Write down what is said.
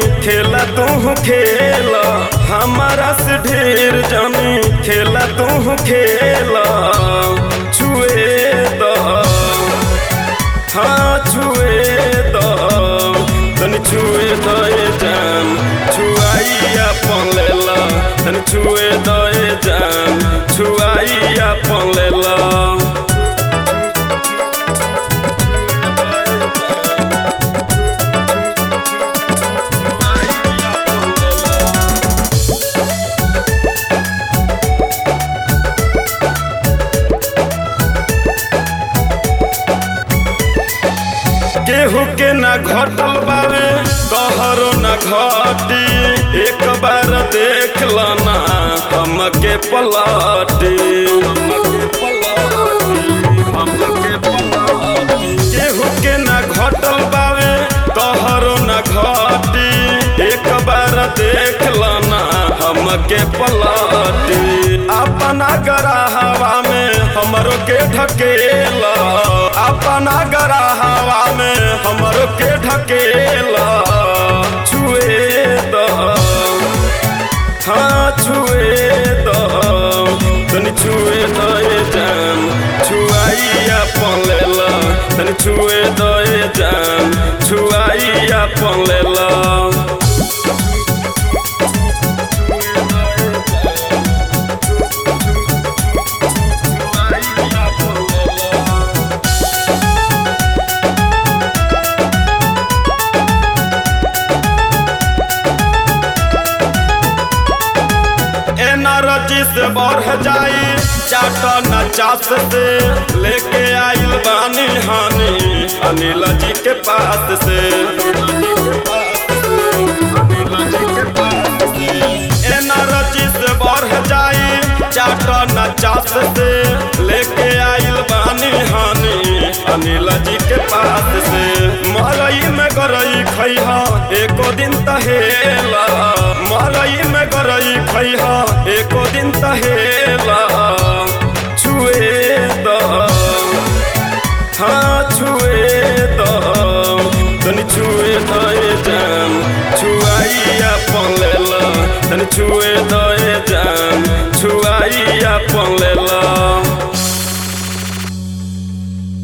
खेला तू खेला हमारा से ढेर जानी खेला तू खेला छुए द हाँ छुए द तनी छुए द ए जान छुआइया पलेला तनी छुए द ए जान छुआइया पलेला केहू के ना घटल बावे कहरो ना घटी एक बार देख लना हमके पलटी केहू के ना घटल बावे कहरो ना घटी एक बार देख लना हमके पलटी अपना गराहवा में हमरो के ढकेला अपना गराहवा में हमरो के ढकेला छुए द हाँ छुए द तनी छुए द ए जान छुआइया पलेला तनी छुए द ए जान छुआइया पलेला एनर्जी से बढ़ जाई चाटा नचास से लेके आइल बानी हानि अनिल जी के पास से एनर्जी से बढ़ जाई चाटा नचास से लेके आइल बानी हानि अनिल जी के पास से मरई में गरई खैहा एको दिन तहेला मरई में गरई खैहा एको दिन तहेला छुए द हाँ छुए द तनी छुए द ए जान छुआइया पलेला तनी छुए द ए जान छुआइया पलेला